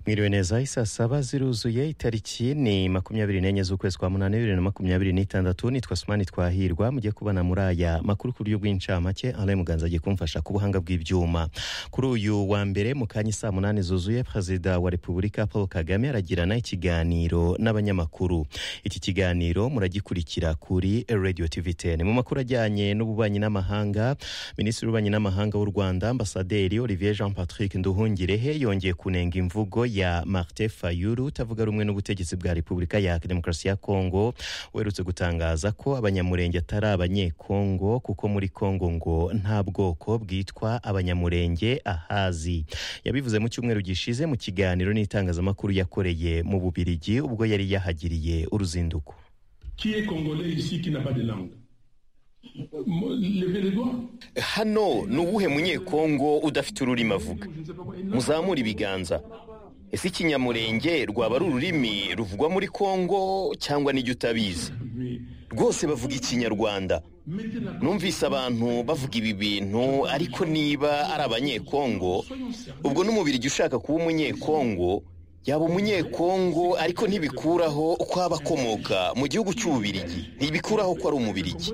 mwiriwe neza isa saba ziruzuye itariki ni makumyabiri n'enye z'ukwezi kwa munani bibiri na makumyabiri n'itandatu nitwa sumani twahirwa mujye kubana muri aya makuru ku buryo bw'incamake alain muganza agiye kumfasha ku buhanga bw'ibyuma kuri uyu wa mbere mu kanya saa munani zuzuye perezida wa repubulika paul kagame aragirana ikiganiro n'abanyamakuru iki kiganiro muragikurikira kuri radio tv ten mu makuru ajyanye n'ububanyi n'amahanga minisitiri w'ububanyi n'amahanga w'u rwanda ambasaderi olivier jean patrick nduhungirehe yongeye kunenga imvugo ya martin fayulu utavuga rumwe n'ubutegetsi bwa repubulika ya demokarasi ya kongo werutse gutangaza ko abanyamurenge atari abanyekongo kuko muri kongo ngo nta bwoko bwitwa abanyamurenge ahazi yabivuze mu cyumweru gishize mu kiganiro n'itangazamakuru yakoreye mu bubirigi ubwo yari yahagiriye uruzinduko Qui est congolais ici qui n'a pas de langue Levez les doigts. hano ni uwuhe munyekongo udafite ururimi avuga muzamure ibiganza ese ikinyamurenge rwaba ari ururimi ruvugwa muri kongo cyangwa n'ijya utabizi Mais rwose bavuga ikinyarwanda mettez la numvise abantu bavuga ibi bintu ariko niba ari abanyekongo Soyons sérieux. ubwo n'umubirigi ushaka kuba umunyekongo yaba umunyekongo ariko ntibikuraho ko aba akomoka mu gihugu cy'ububirigi ntibikuraho ko ari umubirigi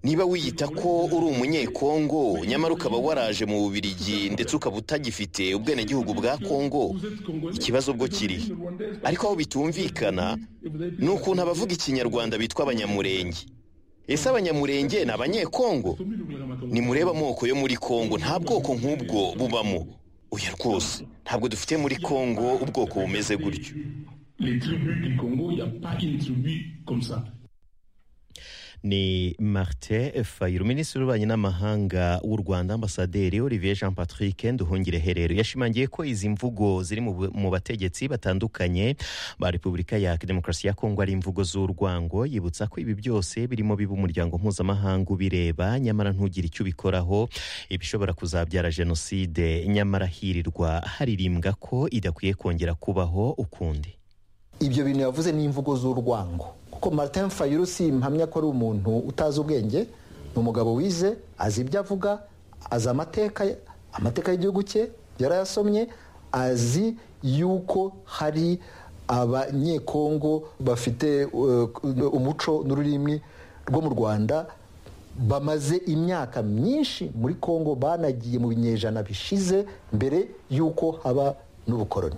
niba wiyita ko uri umunyekongo nyamara ukaba waraje mu bubirigi ndetse ukaba utagifite ubwenegihugu bwa kongo Vous êtes congolais. ikibazo ubwo kiri ariko aho bitumvikana ni ukuntu abavuga ikinyarwanda bitwa abanyamurenge ese abanyamurenge ni abanyekongo nimurebe amoko yo muri kongo nta bwoko nk'ubwo bubamo oya rwose ntabwo dufite muri kongo ubwoko bumeze gutyo Les tribus du Congo, il n'y a pas une tribu comme ça. ni martin fayulu minisitiri w'ububanyi n'amahanga w'u rwanda ambasaderi olivier jean patrick nduhungirehe rero yashimangiye ko izi mvugo ziri mu bu- mu bategetsi batandukanye ba repubulika ya demokarasi ya kongo ari imvugo z'urwango yibutsa ko ibi byose birimo biba umuryango mpuzamahanga ubireba nyamara ntugire icyo ubikoraho ibishobora kuzabyara jenoside nyamara hirirwa haririmbwa ko idakwiye kongera kubaho ukundi ibyo bintu yavuze ni imvugo z'urwango kuko martin fayulu si mpamya ko ari umuntu utazi ubwenge ni umugabo wize azi ibyo avuga azi amateka ye- amateka y'igihugu cye yarayasomye azi yuko hari abanyekongo bafite eh, umuco n'ururimi rwo mu rwanda bamaze imyaka myinshi muri kongo banagiye mu binyejana bishize mbere y'uko haba n'ubukoroni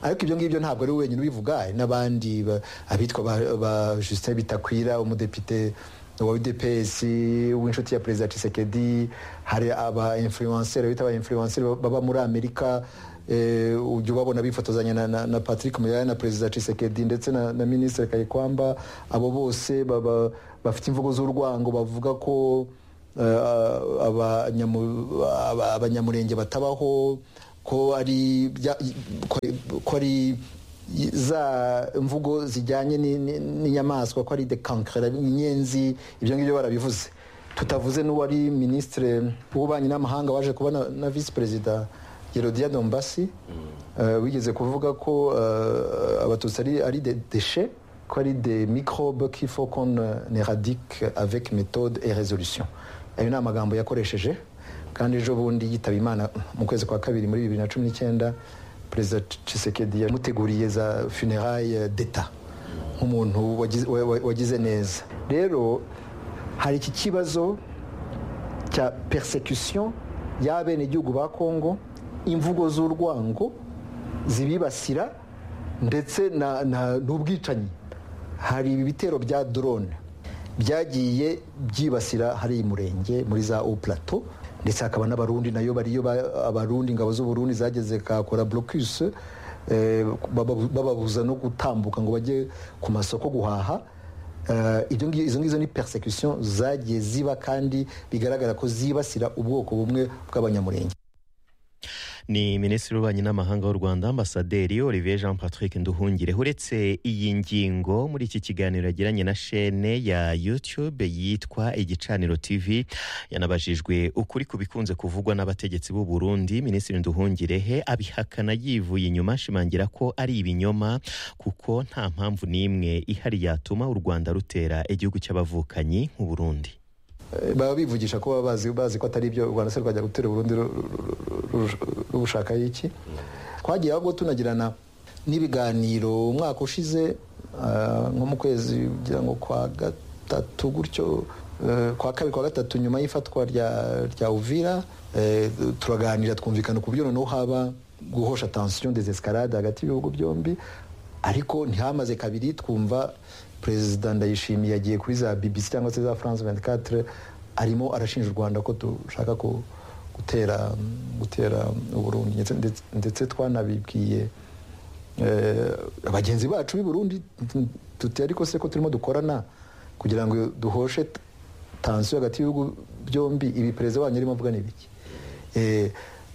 ariko ibyo ngibyo ntabwo ari we wenyine ubivuga hari n'abandi ba- abitwa ba- ba justin bitakwira umudepite wa udps w'inshuti ya perezida cisekedi hari aba influenceri bita aba influenceri baba muri amerika eh, ujya ubabona bifotozanya na, na, na patrick muyaya na perezida cisekedi ndetse na, na minisitiri kayikwamba abo bose baba bafite imvugo z'urwango bavuga ko eh, abanyamu- aba- abanyamurenge batabaho ko ari bya- ko ari- ko ari za mvugo zijyanye ni- ni- n'inyamaswa ko ari de kankara inyenzi ibyo ngibyo barabivuze tutavuze n'uwari minisitiri w'ububanyi n'amahanga waje kuba na, na visi perezida Yerodia Dombasi eh, wigeze kuvuga ko eh, abatutsi ari ari des déchets ko ari des microbes qu'il faut qu'on euh, éradique avec méthode et résolution ayo ni amagambo yakoresheje kandi ejo bundi yitaba imana mu kwezi kwa kabiri muri bibiri na cumi n'icyenda perezida Tshisekedi yamuteguriye za funérailles d'etat nk'umuntu wagize- wa- wa- wagize neza rero hari iki kibazo cya persecution y'abenegihugu ba kongo imvugo z'urwango zibibasira ndetse na- na- n'ubwicanyi hari ibi bitero bya drone byagiye byibasira hari murenge muri za o plateau ndetse hakaba n'abarundi nayo bariyo ba- abarundi ingabo z'uburundi zageze kakora blocus eh, baba- bababuza no gutambuka ngo bajye ku masoko guhaha Eh, ibyo ngi- izo ngizo ni persecution zagiye ziba kandi bigaragara ko zibasira ubwoko bumwe bw'abanyamurenge ni minisitiri w'ububanyi n'amahanga w'u rwanda ambasaderi olivier jean patrick nduhungire uretse iyi ngingo muri iki kiganiro yagiranye na shene ya youtube yitwa igicaniro tv yanabajijwe ukuri ku bikunze kuvugwa n'abategetsi b'u burundi minisitiri nduhungirehe abihakana yivuye inyuma ashimangira ko ari ibinyoma kuko nta mpamvu n'imwe ihari yatuma u rwanda rutera igihugu cy'abavukanyi nk'u burundi Eh, baba bivugisha ko baba bazi bazi ko atari ibyo u rwanda se rwajya gutera uburundi rubushakaho iki twagiye ahubwo tunagirana n'ibiganiro umwaka ushize ah, nko mu kwezi kugira ngo kwa gatatu gutyo eh, kwa kabiri kwa gatatu nyuma y'ifatwa rya rya uvira eh, turaganira twumvikana ku buryo noneho haba guhosha tansiyo des escarade hagati y'ibihugu byombi ariko ntihamaze kabiri twumva perezida ndayishimiye yagiye kuri za bbc cyangwa se za france 24 arimo arashinja u rwanda ko dushaka ku- gutera gutera u burundi ndetse- ndetse- ndetse twanabibwiye eh, bagenzi bacu b'i burundi tuti ariko se ko turimo dukorana kugira ngo duhoshe tansiyo hagati y'ibihugu byombi ibi perezida wanyu arimo avuga ni ibiki Eh,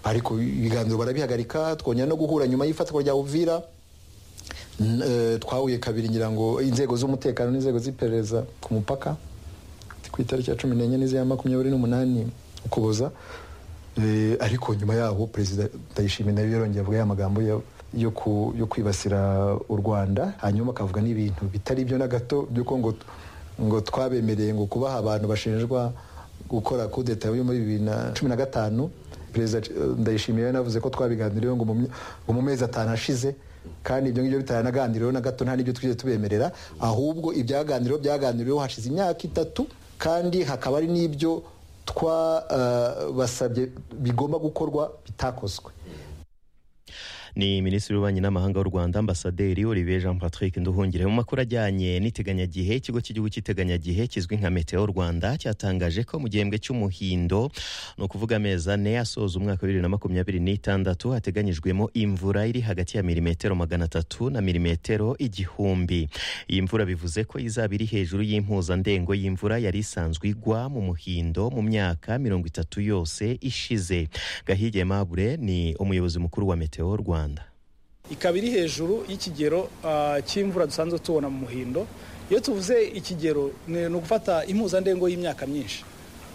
ariko ibiganiro barabihagarika twongera no guhura nyuma y'ifatwa rya uvira N- eh, twahuye kabiri ngira ngo inzego z'umutekano n'inzego z'iperereza ku mupaka ku itariki ya cumi n'enye n'iziya makumyabiri n'umunani ukuboza Eh, ariko nyuma yaho perezida ndayishimiye nawe yarongeye avuga ya magambo yo- yo ku- yo kwibasira u rwanda hanyuma akavuga n'ibintu bitari byo na gato by'uko ngo ngo twabemereye ngo kubaha abantu bashinjwa gukora kudeta yo muri bibiri na cumi na gatanu perezida eh, ndayishimiye we yanavuze ko twabiganiriyeho ngo mu my- ngo mu mezi atanu ashize kandi ibyo ngibyo bitanaganiriweho na gato nta n'ibyo twigeze tubemerera ahubwo ibyaganiriweho byaganiriweho hashize imyaka itatu kandi hakaba hari n'ibyo twabasabye bigomba gukorwa bitakozwe ni minisitiri w'ububanyi n'amahanga w'u rwanda ambasaderi olivier jean patrick nduhungire mu makuru ajyanye n'iteganyagihe ikigo cy'igihugu cy'iteganyagihe kizwi nka meteo rwanda cyatangaje ko mu gihembwe cy'umuhindo ni ukuvuga amezi ane asoza umwaka wa bibiri na makumyabiri n'itandatu hateganyijwemo imvura iri hagati ya milimetero magana atatu na milimetero igihumbi iyi mvura bivuze ko izaba iri hejuru y'impuzandengo y'imvura yari isanzwe igwa mu muhindo mu myaka mirongo itatu yose ishize gahige mabure ni umuyobozi mukuru wa meteo rwanda ikaba iri hejuru y'ikigero ah, cy'imvura dusanzwe tubona mu muhindo iyo tuvuze ikigero ni ni ugufata impuzandengo y'imyaka myinshi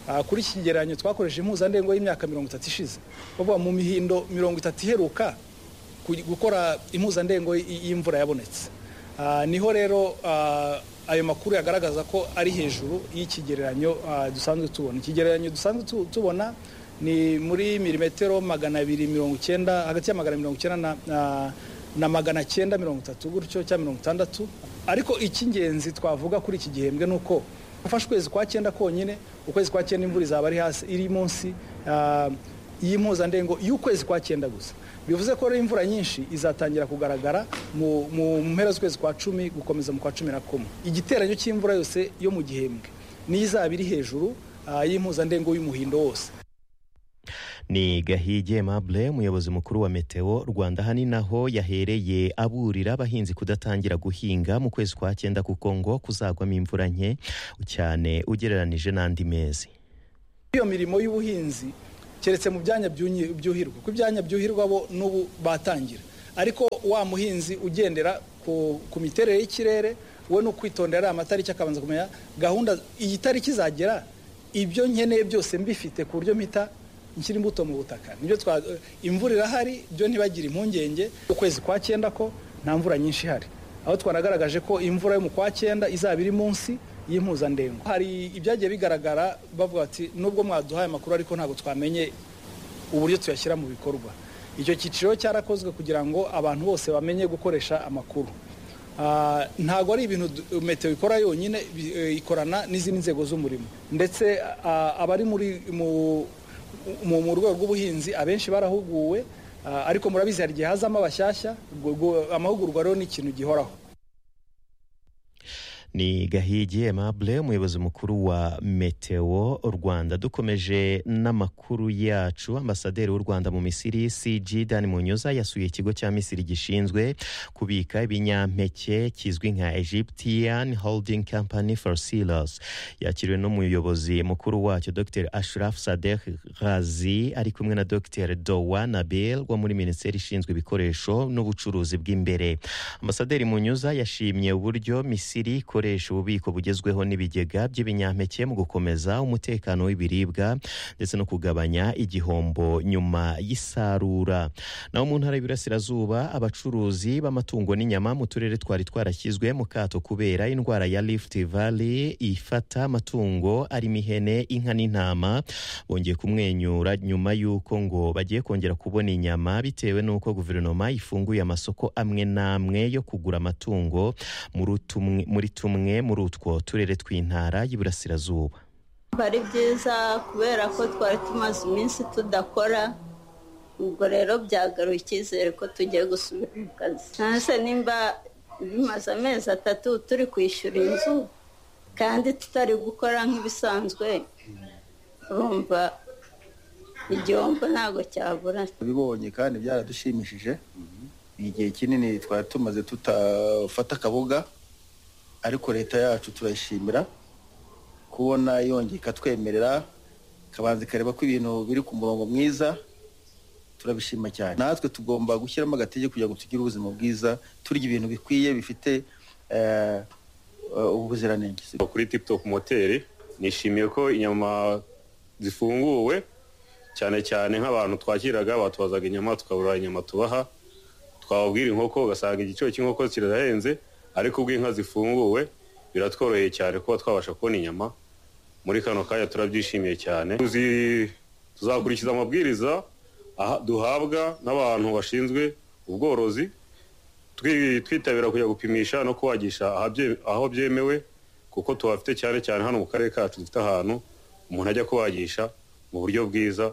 Ah, kuri iki kigereranyo twakoresheje impuzandengo y'imyaka mirongo itatu ishize bavuga mu mihindo mirongo itatu iheruka ku- gukora impuzandengo y- y'imvura yabonetse Ah, niho rero ah, ayo makuru yagaragaza ko ari hejuru y'ikigereranyo ah, dusanzwe tubona ikigereranyo dusanzwe tu- tubona ni muri milimetero magana abiri mirongo icyenda hagati ya magana mirongo icyenda na- na- na magana cyenda mirongo itatu gutyo cyangwa mirongo itandatu ariko icy'ingenzi twavuga kuri iki gihembwe ni uko gufasha ukwezi kwa cyenda konyine ukwezi kwa cyenda imvura izaba ari hasi iri munsi ah, y'impuzandengo y'ukwezi kwa cyenda gusa bivuze ko rero imvura nyinshi izatangira kugaragara mu mu mpera z'ukwezi kwa cumi gukomeza mu kwa cumi na kumwe igiteranyo cy'imvura yose yo mu gihembwe niyo izaba iri hejuru ah, y'impuzandengo y'umuhindo wose ni gahige mabure umuyobozi mukuru wa meteo rwanda aha ni naho yahereye aburira abahinzi kudatangira guhinga mu kwezi kwa cyenda kuko ngo kuzagwamo imvura nke cyane ugereranije n'andi mezi iyo mirimo y'ubuhinzi keretse mu byanya byunyi- byuhirwa kuko ibyanya byuhirwa bo n'ubu batangira ariko wa muhinzi ugendera ku, ku miterere y'ikirere we ni ukwitondera ariya matariki akabanza kumenya gahunda iyi tariki izagera ibyo nkeneye byose mbifite ku buryo mpita nshyira imbuto mu butaka nibyo twa imvura irahari byo ntibagire impungenge ukwezi kwa cyenda ko nta mvura nyinshi ihari aho twanagaragaje ko imvura yo mu kwa cyenda izaba iri munsi y'impuzandengo hari ibyagiye bigaragara bavuga bati nubwo mwaduhaye amakuru ariko ntabwo twamenye uburyo tuyashyira mu bikorwa icyo cyiciro cyarakozwe kugira ngo abantu bose bamenye gukoresha amakuru Ah, ntabwo ari ibintu du- meteo ikora yonyine bi- eh, ikorana n'izindi nzego z'umurimo ndetse ah, abari muri mu mu mu rwego rw'ubuhinzi abenshi barahuguwe ah, ariko murabizi hari igihe hazamo abashyashya ubwo- ubwo amahugurwa rero ni ikintu gihoraho ni gahigi emable umuyobozi mukuru wa meteo rwanda dukomeje n'amakuru yacu ambasaderi w'u rwanda mu misiri cg dan munyuza yasuye ikigo cya misiri gishinzwe kubika ibinyampeke kizwi nka egyptian holding company for silos yakiriwe n'umuyobozi mukuru wacyo dr ashraf sadek ghazi ari kumwe na dr dowa nabil wo muri minisiteri ishinzwe ibikoresho n'ubucuruzi bw'imbere ambasaderi munyuza yashimye uburyo misiri ikora gukoresha ububiko bugezweho n'ibigega by'ibinyampeke mu gukomeza umutekano w'ibiribwa ndetse no kugabanya igihombo nyuma y'isarura naho mu ntara y'Iburasirazuba abacuruzi b'amatungo n'inyama mu turere twari twarashyizwe mu kato kubera indwara ya Rift Valley ifata amatungo arimo ihene inka n'intama bongeye kumwenyura nyuma y'uko ngo bagiye kongera kubona inyama bitewe n'uko guverinoma ifunguye amasoko amwe n'amwe yo kugura amatungo muri utumwe- muri tumwe muri utwo turere tw'intara y'Iburasirazuba ari byiza kubera ko twari tumaze iminsi tudakora ubwo rero byagaruye icyizere ko tugiye gusubira mu kazi nase nimba bimaze amezi atatu turi kwishyura inzu kandi tutari gukora nk'ibisanzwe urumva igihombo ntabwo cyabura bibonye kandi byaradushimishije ni igihe kinini twari tumaze tutafata akaboga ariko leta yacu turayishimira kubona yongeye ikatwemerera ikabanza ikareba ko ibintu biri ku murongo mwiza turabishima cyane natwe tugomba gushyiramo agatege kugira ngo tugire ubuzima bwiza turya ibintu bikwiye bifite eh, eh, ubuziranenge kuri tiputop moteri nishimiye ko inyama zifunguwe cyane cyane nk'abantu twakiraga batubazaga inyama tukabura inyama tubaha twababwira inkoko ugasanga igiciro cy'inkoko kirahenze ariko ubwo inka zifunguwe biratworoheye cyane kuba twabasha kubona inyama muri kano kanya turabyishimiye cyane Tuzi- tuzakurikiza amabwiriza aha- duhabwa n'abantu bashinzwe ubworozi twi- twitabira kujya gupimisha no kubagisha ahabye- aho byemewe kuko tuhafite cyane cyane hano mu karere kacu dufite ahantu umuntu ajya kubagisha mu buryo bwiza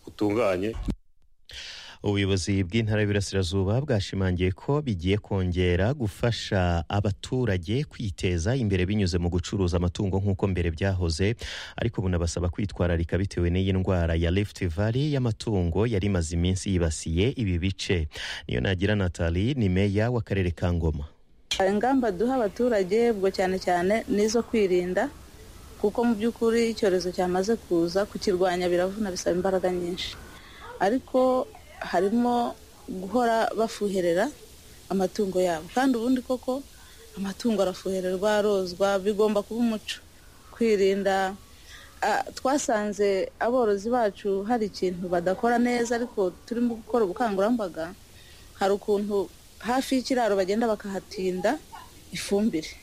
butunganye ubuyobozi bw'intara y'Iburasirazuba bwashimangiye ko bigiye kongera gufasha abaturage kwiteza imbere binyuze mu gucuruza amatungo nk'uko mbere byahoze ariko bunabasaba kwitwararika bitewe n'iyi ndwara ya Rift Valley y'amatungo yari imaze iminsi yibasiye ibi bice niyo nagira Nathalie ni meya w'akarere ka Ngoma ingamba duha abaturage ubwo cyane cyane n'izo kwirinda kuko mu by'ukuri icyorezo cyamaze kuza kukirwanya biravuna bisaba imbaraga nyinshi ariko harimo guhora bafuherera amatungo yabo kandi ubundi koko amatungo arafuhererwa arozwa bigomba kuba umuco kwirinda ah, twasanze aborozi bacu hari ikintu badakora neza ariko turimo gukora ubukangurambaga hari ukuntu hafi y'ikiraro bagenda bakahatinda ifumbire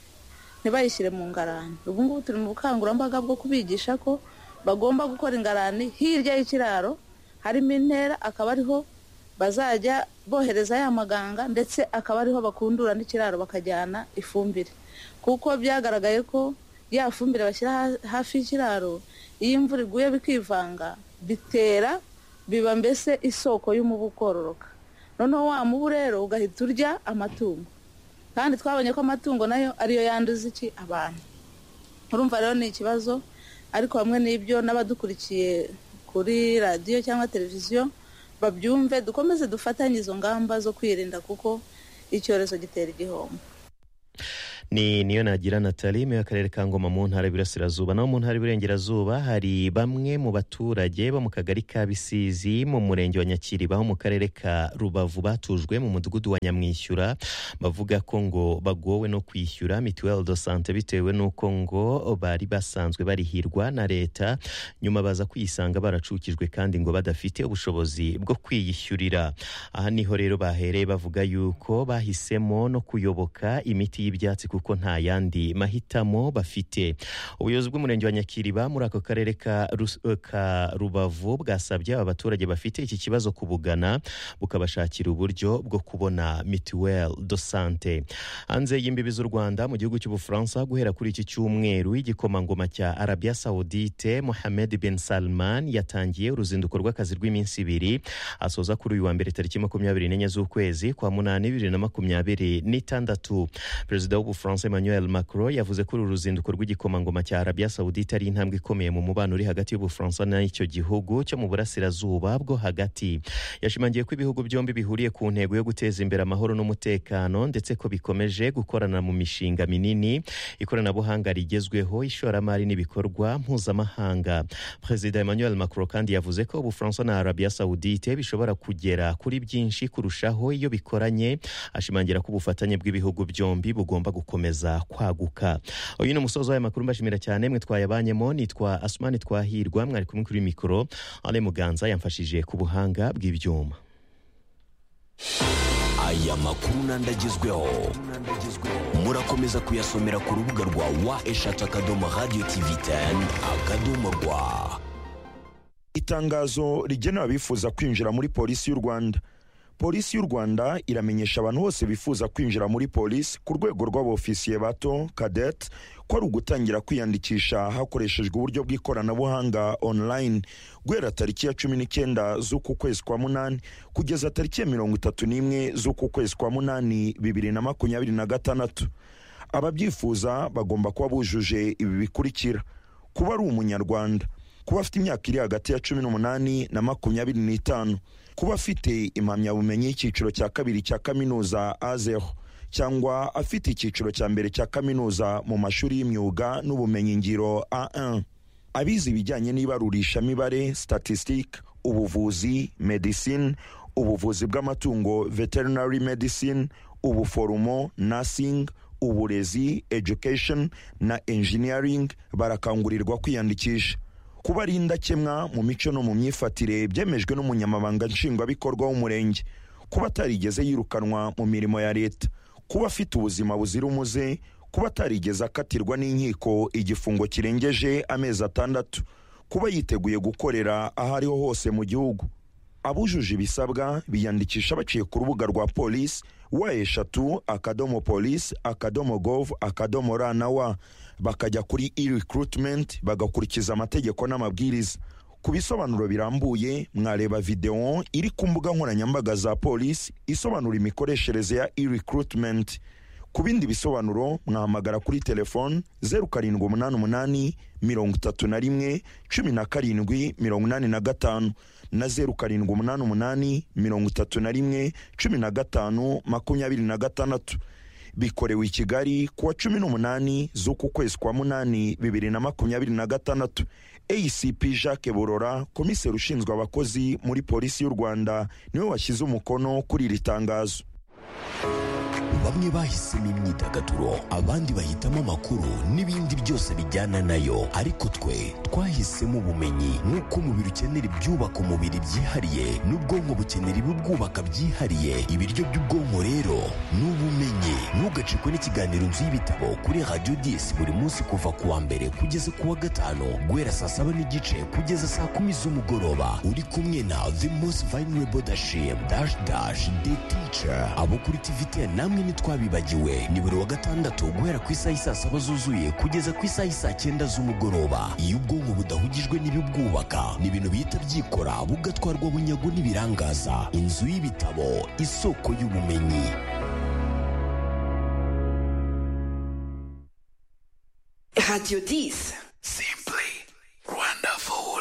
ntibayishyire mu ngarani ubu ngubu turi mu bukangurambaga bwo kubigisha ko bagomba gukora ingarani hirya y'ikiraro harimo intera akaba ariho bazajya bohereza ya maganga ndetse akaba ariho bakundura n'ikiraro bakajyana ifumbire kuko byagaragaye ko ya fumbire bashyira ha- hafi y'ikiraro iyo imvura iguye bikivanga bitera biba mbese isoko y'umubu kororoka noneho wa mubu rero ugahita urya amatungo kandi twabonye ko amatungo nayo ariyo yanduza iki abantu urumva rero ni ikibazo ariko hamwe n'ibyo n'abadukurikiye kuri radiyo cyangwa televiziyo babyumve dukomeze dufatanye izo ngamba zo kwirinda kuko icyorezo gitera igihombo ni niyo nagira Nathalie meya w'akarere ka Ngoma mu ntara y'Iburasirazuba naho mu ntara y'Iburengerazuba hari bamwe mu baturage bo mu kagari ka Bisizi mu murenge wa Nyakiriba ho mu karere ka Rubavu batujwe mu mudugudu wa Nyamwishyura bavuga ko ngo bagowe no kwishyura mituelle de santé bitewe n'uko ngo bari basanzwe barihirwa na leta nyuma baza kuyisanga baracukijwe kandi ngo badafite ubushobozi bwo kwiyishyurira aha niho rero bahereye bavuga yuko bahisemo no kuyoboka imiti y'ibyatsi kuko nta yandi mahitamo bafite ubuyobozi bw'umurenge wa nyakiriba muri ako karere ka Rus- eh, ka rubavu bwasabye aba baturage bafite iki kibazo kubugana bukabashakira uburyo bwo kubona mituelle de santé hanze y'imbibi z'u rwanda mu gihugu cy'ubufaransa guhera kuri iki cyumweru igikomangoma cya arabia saudite mohamed bin salman yatangiye uruzinduko rw'akazi rw'iminsi ibiri asoza kuri uyu wa mbere tariki makumyabiri n'enye z'ukwezi kwa munani bibiri na makumyabiri n'itandatu perezida w'ubufaransa emmanuel macron yavuze ko uru ruzinduko rw'igikomangoma cya arabia saudite ari intambwe ikomeye mu mubano uri hagati y'ubufaransa n'icyo gihugu cyo mu burasirazuba bwo hagati yashimangiye ko ibihugu byombi bihuriye ku ntego yo guteza imbere amahoro n'umutekano ndetse ko bikomeje gukorana mu mishinga minini ikoranabuhanga rigezweho ishoramari n'ibikorwa mpuzamahanga perezida emmanuel macron kandi yavuze ko ubufaransa na arabia saudite bishobora kugera kuri byinshi kurushaho iyo bikoranye ashimangira ko ubufatanye bw'ibihugu byombi bugomba rugomba gukomeza kwaguka uyu ni umusozi w'aya makuru mbashimira cyane mwe twayabanyemo nitwa asumani twahirwa mwari kumwe kuri mikoro ale muganza yamfashije ku buhanga bw'ibyuma aya makuru n'andagezweho murakomeza kuyasomera ku rubuga rwa wa eshatu akadomo radiyo tivi teni akadomo rwa itangazo rigenewe abifuza kwinjira muri polisi y'u rwanda polisi y'u rwanda iramenyesha abantu bose bifuza kwinjira muri polisi ku rwego rw'abofisiye bato kadete ko ari ugutangira kwiyandikisha hakoreshejwe uburyo bw'ikoranabuhanga online guhera tariki ya cumi n'icyenda z'uku kwezi kwa munani kugeza tariki ya mirongo itatu n'imwe z'uku kwezi kwa munani bibiri na makumyabiri na gatandatu ababyifuza bagomba kuba bujuje ibi bikurikira kuba ari umunyarwanda kuba afite imyaka iri hagati ya cumi n'umunani na makumyabiri n'itanu kuba afite impamyabumenyi y'icyiciro cya kabiri cya kaminuza azeho cyangwa afite icyiciro cya mbere cya kaminuza mu mashuri y'imyuga n'ubumenyingiro A1 abize ibijyanye n'ibarurishamibare statistique ubuvuzi medicine ubuvuzi bw'amatungo veterinary medicine ubuforomo nursing uburezi education na engineering barakangurirwa kwiyandikisha kuba ari indakemwa mu mico no mu myifatire byemejwe n'umunyamabanga nshingwabikorwa w'umurenge kuba atarigeze yirukanwa mu mirimo ya leta kuba afite ubuzima buzira umuze kuba atarigeze akatirwa n'inkiko igifungo kirengeje amezi atandatu kuba yiteguye gukorera aho ariho hose mu gihugu abujuje ibisabwa biyandikisha baciye ku rubuga rwa polisi wa eshatu akadomo polisi akadomo gov akadomo ra na wa bakajya kuri e-recruitment bagakurikiza amategeko n'amabwiriza ku bisobanuro birambuye mwareba videwo iri ku mbuga nkoranyambaga za polisi isobanura imikoreshereze ya e-recruitment ku bindi bisobanuro mwahamagara kuri telefoni zeru karindwi umunani umunani mirongo itatu na rimwe cumi na karindwi mirongo inani na gatanu na zeru karindwi umunani umunani mirongo itatu na rimwe cumi na gatanu makumyabiri na gatandatu bikorewe i kigali kuwa cumi n'umunani z'uku kwezi kwa munani bibiri na makumyabiri na gatandatu acp jacques burora komiseri ushinzwe abakozi muri polisi y'u rwanda niwe washyize umukono kuri iri tangazo bamwe bahisemo imyidagaduro abandi bahitamo amakuru n'ibindi byose bijyana nayo ariko twe twahisemo ubumenyi nk'uko umubiri ukenera ibyubaka umubiri byihariye n'ubwonko bukenera ibibwubaka byihariye ibiryo by'ubwonko rero ni ubumenyi ntugacikwe n'ikiganiro nzu y'ibitabo kuri radiyo disi buri munsi kuva ku wa mbere kugeza ku wa gatanu guhera saa saba n'igice kugeza saa kumi z'umugoroba uri kumwe na the most vulnerable dashim dash dash the teacher abo kuri tivite namwe ntitwabibagiwe ni buri wa gatandatu guhera ku isaha isaa saba zuzuye kugeza ku isaha isaa cyenda z'umugoroba iyo ubwonko budahugijwe n'ibibwubaka ni ibintu bihita byikora bugatwarwa bunyago n'ibirangaza inzu y'ibitabo isoko y'ubumenyi Radio 10. Simply wonderful.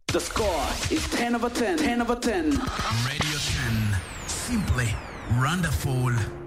The score is 10 over 10. 10 over 10. Radio 10. Simply wonderful.